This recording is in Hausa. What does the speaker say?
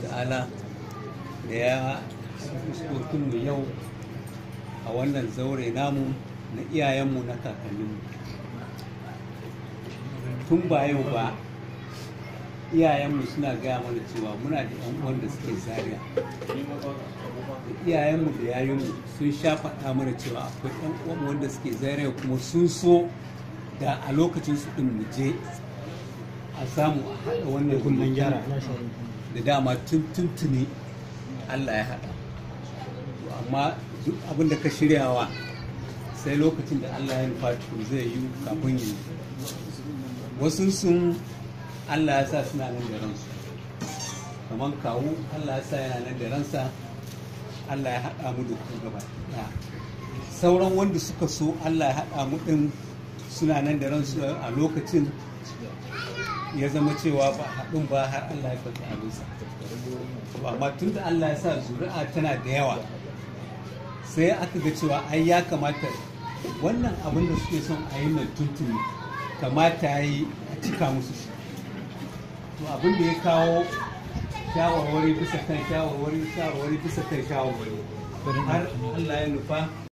ta'ala da ya fuskokinmu yau a wannan zaure namu na iyayenmu na kakanninmu tun ba yau ba iyayenmu suna gaya mana cewa muna da yan uwan da suke zaria iyayenmu da yayinmu sun sha faɗa mana cewa akwai yan uwan wanda suke zaria kuma sun so da a lokacin su ɗin mu je a samu a haɗa wannan kullum gyara da dama tun tuntuni Allah ya haɗa amma duk abin da ka shiryawa sai lokacin da Allah ya nufa tukun zai yi kafin yi wasu sun Allah ya sa suna nan da ransu kamar kawu Allah ya sa yana nan da ransa Allah ya haɗa mu da ku gaba ɗaya sauran wanda suka so Allah ya haɗa mu ɗin suna nan da ransu a lokacin ya zama cewa ba haɗin ba har Allah ya karɓi abinsa amma tun da Allah ya sa zuri'a tana da yawa sai aka ga cewa ai ya kamata wannan abin da suke son a yi na tuntuni kamata ya yi a cika musu shi to abin da ya kawo shawarwari bisa kan shawarwari shawarwari bisa kan shawarwari har Allah ya nufa